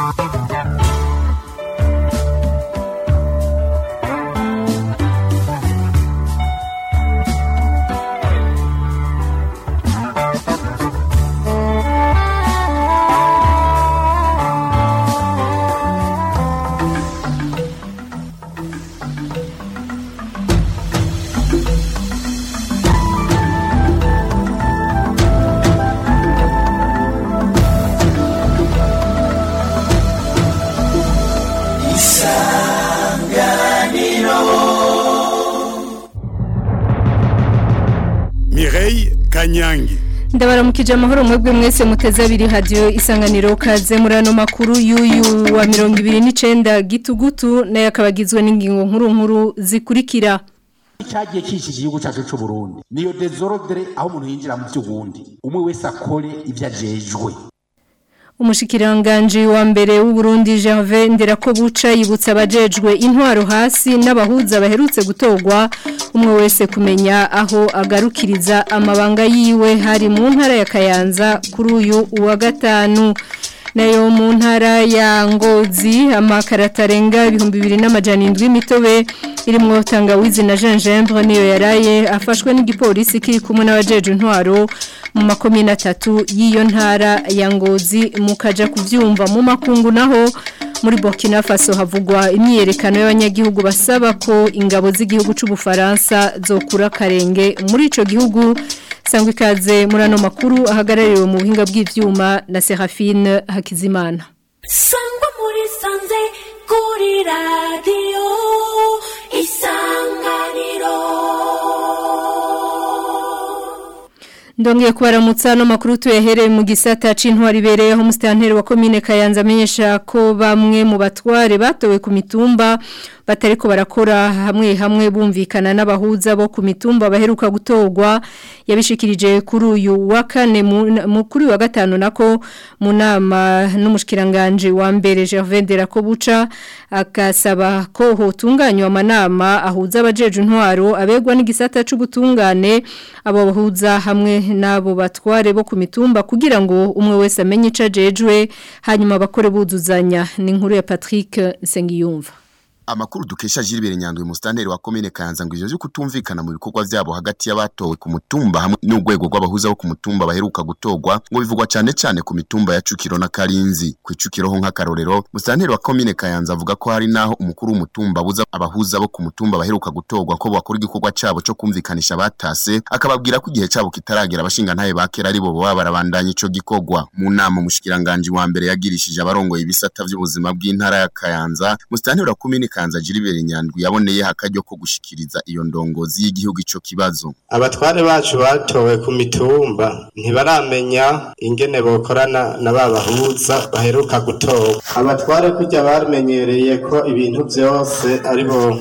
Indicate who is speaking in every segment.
Speaker 1: Mireille Kanyangi
Speaker 2: ndabaramukije amahoro mwebwe mwese muteze abiri hadiyo isanganiro kaze muri ano makuru y'uyu wa mirongo ibiri n'icenda gitugutu nayo akaba agizwe n'ingingo nkuru nkuru zikurikira
Speaker 3: cyagiye kishije igihugu cyacu cy'u Burundi niyo desordre aho umuntu yinjira mu by'ubundi umwe wese akore ibyo ajejwe
Speaker 2: umushikiranganji wa mbere w'uburundi Gervais Nderakobuca yibutsa abajejwe intwaro hasi n'abahuza baherutse gutorwa umwe wese kumenya aho agarukiriza amabanga yiwe hari mu ntara ya Kayanza kuri uyu wa gatanu nayo mu ntara ya Ngozi amakarata arenga ibihumbi bibiri n'amajana indwi mitobe irimwo tangawizi na gingembre niyo yaraye afashwe n'igipolisi kiri kumwe n'abajeje intwaro mu makomine atatu y'iyo ntara ya Ngozi mukaja kuvyumva mu makungu naho muri Burkina Faso havugwa imyiyerekano y'abanyagihugu basaba ko ingabo z'igihugu c'ubufaransa zokura karenge muri ico gihugu sangwa ikaze muri ano makuru ahagarariwe mu buhinga bw'ivyuma na Serafine Hakizimana
Speaker 4: sangwa muri sanze kuri radiyo isanganiro
Speaker 2: Ndongeye kubaramutsa no makuru tuyahereye mu gisata c'intwari bereyeho mustanteri wa commune Kayanza amenyesha ko bamwe mu batware batowe ku mitumba batariko barakora hamwe hamwe bumvikana n'abahuza bo ku mitumba baheruka gutorwa yabishikirije kuri uyu wa kane mu kuri wa gatanu nako mu nama n'umushikiranganje wa mbere Gervais Nderakobuca akasaba ko hotunganywa amanama ahuza abajeje intwaro abegwa n'igisata c'ubutungane abo bahuza hamwe nabo batware bo ku mitumba kugira ngo umwe wese amenye ico ajejwe hanyuma bakore buzuzanya ni inkuru ya Patrick Sengiyumva
Speaker 5: Amakuru dukesha Gilbert Nyandwi mustanteri wa commune Kayanza ngo ivyo byo kutumvikana mu bikorwa vyabo hagati y'abatowe ku mutumba hamwe n'ugwego rw'abahuza bo ku mutumba baheruka gutorwa ngo bivugwa cyane cyane ku mitumba ya Cukiro na Karinzi ku Cukiro ho nk'akarorero mustanteri wa commune Kayanza avuga ko hari naho umukuru w'umutumba abuza abahuza bo ku mutumba baheruka gutorwa ko bakora igikorwa cabo cyo kumvikanisha batase akababwira ko igihe cabo kitaragera abashinga ntaye bakera ari bo baba barabandanya ico gikorwa mu nama umushikiranganje wa mbere yagirishije abarongoye ibisata vy'ubuzima bw'intara ya Kayanza mustanteri wa commune Kanza Gilbert Nyandwi yaboneye hakaryo ko gushikiriza iyo ndongozi y'igihugu ico kibazo.
Speaker 6: Abatware bacu batowe ku mitumba ntibaramenya ingene bokorana na babahuza baheruka gutorwa. Abatware kujya bamenyereye ko ibintu byose aribo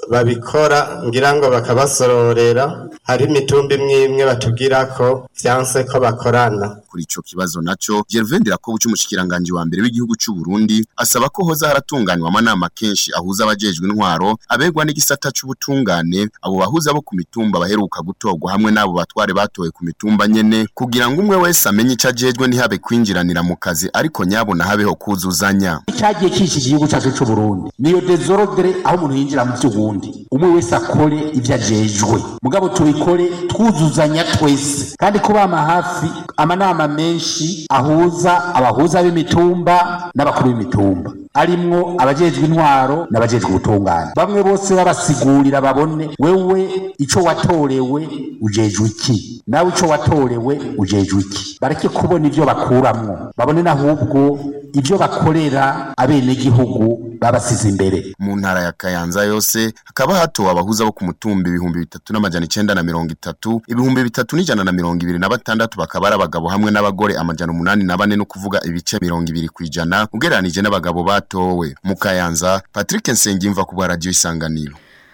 Speaker 6: babikora ngira ngo bakabasororera hari imitumba imwe imwe batubwira ko vyanse ko bakorana
Speaker 5: kuri ico kibazo naco Gervais Ndirakobuca umushikiranganje wa mbere w'igihugu c'u Burundi asaba ko hoza haratunganywa amanama kenshi ahuza abajejwe intwaro abegwa n'igisata c'ubutungane abo bahuza bo ku mitumba baheruka gutorwa hamwe n'abo batware batowe ku mitumba nyene kugira ngo umwe wese amenye ico ajejwe ntihabe kwinjiranira mu kazi ariko nyabona habeho kuzuzanya
Speaker 3: cyagiye kishije igihugu cyacu cy'u Burundi niyo desordre aho umuntu yinjira mu by'ubundi umwe wese akore ibyo ajejwe mugabo tubikore twuzuzanya twese kandi kubama hafi amanama menshi ahuza abahuza b'imitumba n'abakuru b'imitumba arimwo abajejwe intwaro n'abajejwe ubutungane bamwe bose babasigurira babone wewe ico watorewe ujejwe iki nawe ico watorewe ujejwe iki bareke kubona ivyo bakuramwo babone n'ahubwo ibyo bakorera abenegihugu babasize imbere
Speaker 5: mu ntara ya Kayanza yose hakaba hatowe abahuza bo ku mutumba ibihumbi bitatu n'amajana icenda na mirongo itatu ibihumbi bitatu n'ijana na mirongo ibiri na batandatu bakaba ari abagabo hamwe n'abagore amajana umunani na bane no kuvuga ibice mirongo ibiri kw'ijana ugereranije n'abagabo batowe mu Kayanza Patrick Nsengimva ku bwa radio isanganiro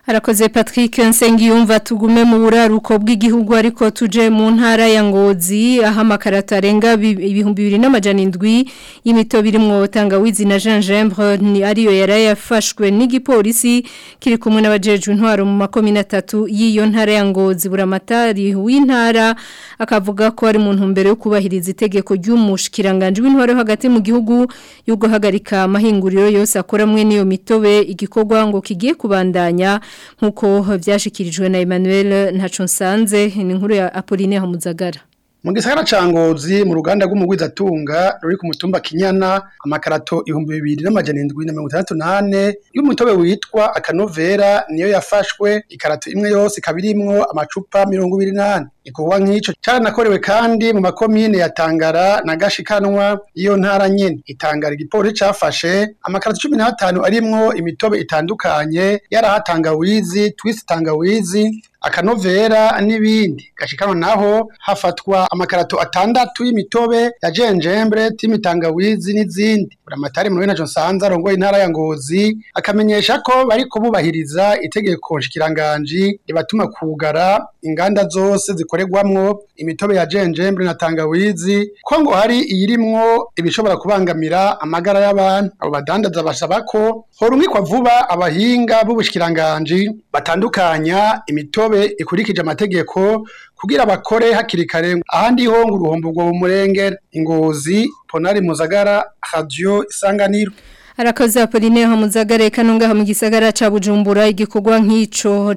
Speaker 2: Harakoze Patrick Nsengiyumva tugume mu buraruko bw'igihugu ariko tuje mu ntara ya Ngozi aho amakarata arenga ibihumbi bibiri n'amajana indwi y'imito birimwo tangawizi na gingembre ni ariyo yarayafashwe n'igipolisi kiri kumwe n'abajejwe intwaro mu makomine atatu y'iyo ntara ya Ngozi buramatari w'intara akavuga ko ari mu ntumbero yo kubahiriza itegeko ry'umushikiranganje w'intwaro hagati mu gihugu yo guhagarika amahinguriro yose akora mwe niyo mitobe igikorwa ngo kigiye kubandanya nkuko byashikirijwe na Emmanuel Ntacunsanze ni inkuru ya Apolline Hamuzagara
Speaker 1: mu gisagara ca Ngozi mu ruganda rw'umugwizatunga ruri ku mutumba Kinyana amakarato ibihumbi bibiri n'amajana indwi na mirongo itandatu n'ane y'umutobe witwa akanovera niyo yafashwe ikarato imwe yose ikaba irimwo amacupa mirongo ibiri n'ane igikorwa nk'ico caranakorewe kandi mu makomine ya Tangara na Gashikanwa iyo ntara nyene itangara igipolisi cafashe amakarato cumi n'atanu arimwo imitobe itandukanye yarahatangawizi twist tangawizi akanovera n'ibindi gashikanwa naho hafatwa amakarato atandatu y'imitobe ya jenjembre timitangawizi n'izindi buramatari mu John Sanza arongoye intara ya Ngozi akamenyesha ko bari kububahiriza itegeko nshikiranganje ribatuma kugara inganda zose zikorerwamwo imitobe ya jenjembre na tangawizi ko ngo hari iyirimwo ibishobora kubangamira amagara y'abantu abo badandaza basaba ko horumikwa vuba abahinga b'ubushikiranganje batandukanya imitobe ikurikije amategeko kugira bakore hakiri kare ahandi ho ngo uruhombo rwo murengera ingozi ponari muzagara radio isanganiro
Speaker 2: Arakoze Apolline Hamuzagare kanonga mu gisagara ca Bujumbura igikorwa nk'ico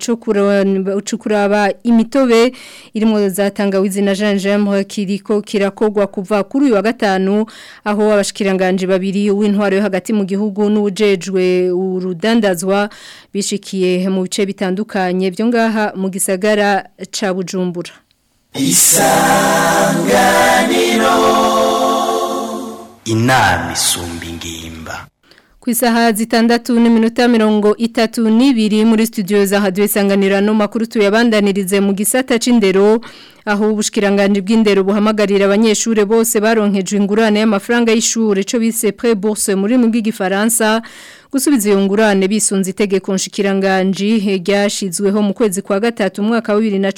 Speaker 2: cyo kuraba imitobe irimo zatangawizi na gingembre kiriko kirakogwa kuva kuri uyu wa gatanu aho abashikiranganje babiri w'intwaro yo hagati mu gihugu n'ujejwe urudandazwa bishikiye mu bice bitandukanye byo ngaha mu gisagara ca Bujumbura
Speaker 7: Isanganiro Inami sumbi ngimba
Speaker 2: ku isaha zitandatu n'iminota mirongo itatu n'ibiri muri studio za hadiyo isanganira no makuru tuyabandanirize mu gisata c'indero aho ubushikiranganje bw'indero buhamagarira abanyeshure bose baronkejwe ingurane y'amafaranga y'ishure cyo bise pré bourse muri mu bw'igifaransa gusubiza iyo ngurane bisunze itegeko nshikiranganje ryashizweho mu kwezi kwa gatatu umwaka wa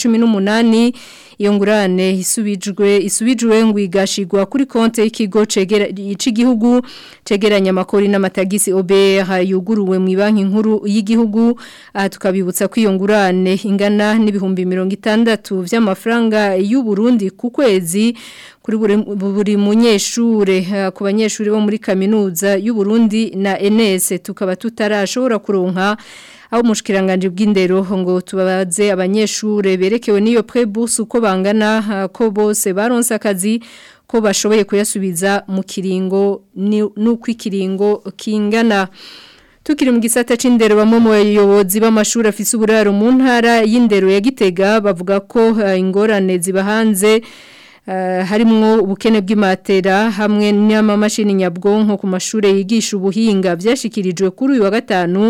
Speaker 2: 2018 iyo ngurane isubijwe isubijwe ngo igashigwa kuri konte y'ikigo cegera igihugu cegeranya amakori n'amatagisi OBR yuguruwe mu banki nkuru y'igihugu aha tukabibutsa ko iyo ngurane ingana n'ibihumbi 60 vy'amafaranga y'u Burundi ku kwezi kuri buri, buri munyeshure ku banyeshure bo muri kaminuza y'u Burundi na NS tukaba tutarashobora kuronka aho umushikiranganje bw'indero ngo tubabaze abanyeshure berekewe n'iyo prebourse uko bangana ko bose baronse akazi ko bashoboye kuyasubiza mu kiringo n'uko ikiringo kingana Tukiri mu gisata c'indero bamwe mu bayobozi b'amashuri afise uburaro mu ntara y'indero ya Gitega bavuga ko uh, ingorane ziba hanze uh, harimwo ubukene bw'imatera hamwe n'amamashini nyabwonko ku mashure yigisha ubuhinga byashikirijwe kuri uyu wa gatanu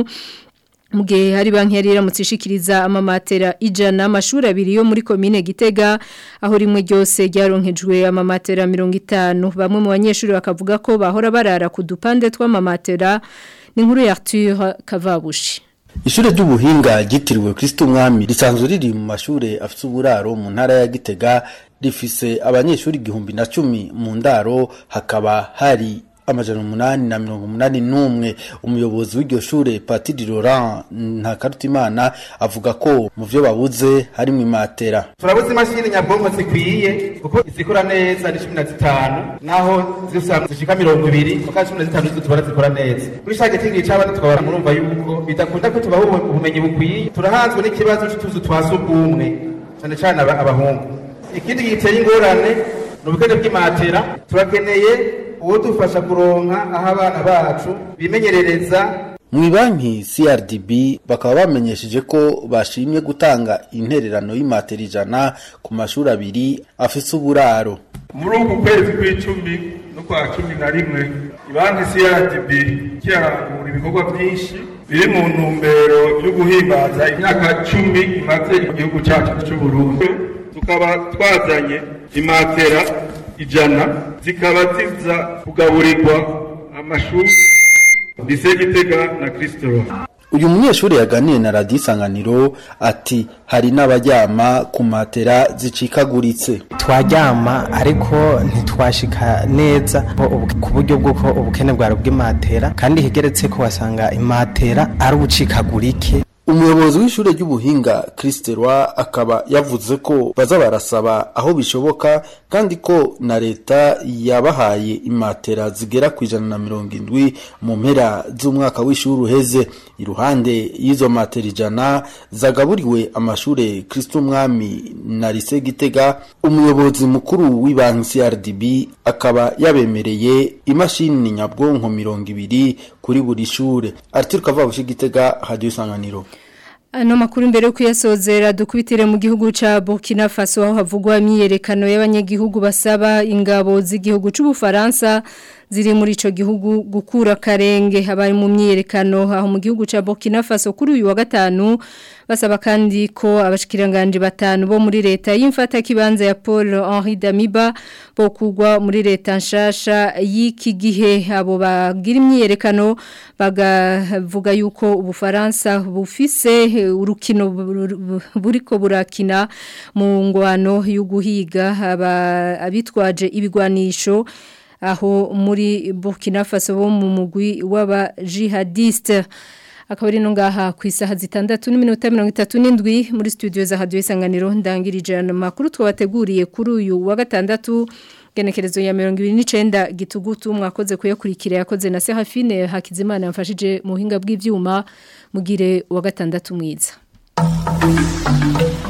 Speaker 2: Mugihe hari banki yari iramutse ishikiriza amamatera ijana amashuri abiri yo muri komine Gitega aho rimwe ryose ryaronkejwe amamatera 50 bamwe mu banyeshuri bakavuga ko bahora barara ku dupande tw'amamatera ni nkuru ya Arthur Kavabushi
Speaker 8: Ishure ry'ubuhinga ryitiriwe Kristo Mwami risanzwe riri mu mashure afite uburaro mu ntara ya Gitega rifise abanyeshuri igihumbi na cumi mu ndaro hakaba hari amajana umunani na mirongo umunani n'umwe umuyobozi w'iryo shure Patiri Laurent Ntakarutimana avuga ko mu vyo babuze harimo imatera
Speaker 9: turabuze imashini nyabwonko zikwiye kuko izikora neza ni cumi na zitanu naho zisanga zishika mirongo ibiri kuko cumi na zitanu zo tubara zikora neza kuri ca gitingi c'abana tukabara murumva yuko bidakunda ko tubaha ubumenyi bukwiye turahanzwe n'ikibazo c'utuzu twa sugumwe cane cane abahungu ikindi giteye ingorane ni ubukene bw'imatera turakeneye uwo dufasha kuronka aho abana bacu bimenyerereza
Speaker 8: mu banki CRDB bakaba bamenyesheje ko bashimye gutanga intererano y'imatera ijana ku mashuri abiri afise uburaro
Speaker 10: muri uku kwezi kw'icumi no kwa cumi na rimwe banki CRDB kirarangura ibikorwa byinshi biri mu ntumbero yo guhimbaza imyaka cumi imaze igihugu cyacu cy'uburundi tukaba twazanye imatera ijana zikaba ziza kugaburirwa amashuri lise gitega na kristoro
Speaker 8: uyu munyeshuri yaganiye na radiyo isanganiro ati hari n'abaryama ku matera zicikaguritse
Speaker 11: twaryama ariko ntitwashika neza ku buryo bw'uko ubukene bwari bw'imatera kandi higeretse ko wasanga imatera ari ubucikagurike
Speaker 8: umuyobozi w'ishure ry'ubuhinga Kristerwa akaba yavuze ko baza barasaba aho bishoboka kandi ko na leta yabahaye imatera zigera ku ijana na mirongo indwi mu mpera z'umwaka w'ishuri uheze iruhande y'izo matera ijana zagaburiwe amashure Kristo Umwami na Lise Gitega umuyobozi mukuru w'ibanki CRDB akaba yabemereye imashini nyabwonko mirongo ibiri kuri buri shure Arthur Kavabushi Gitega Radio Isanganiro
Speaker 2: Ano makuru mbere yo kuyasozera dukubitire mu gihugu ca Burkina Faso aho havugwa imyiyerekano y'abanyagihugu basaba ingabo z'igihugu c'ubufaransa ziri muri ico gihugu gukura karenge habari mu myiyerekano aho mu gihugu ca Burkina Faso kuri uyu wa gatanu basaba kandi ko abashikiranganje batanu bo muri leta y'imfata kibanza ya Paul Henri Damiba bo kugwa muri leta nshasha y'iki gihe abo bagira imyiyerekano bagavuga yuko ubufaransa bufise urukino buriko burakina mu ngwano y'uguhiga abitwaje ibigwanisho aho muri Burkina Faso bo mu mugwi w'aba jihadiste akaba ari no ngaha ku isaha zitandatu n'iminota mirongo itatu n'indwi muri studio za radio isanganiro ndangirije ano makuru twabateguriye kuri uyu wa gatandatu genekerezo ya mirongo ibiri n'icenda gitugutu mwakoze kuyakurikira yakoze na Serafine Hakizimana yamfashije mu buhinga bw'ivyuma mugire wa gatandatu mwiza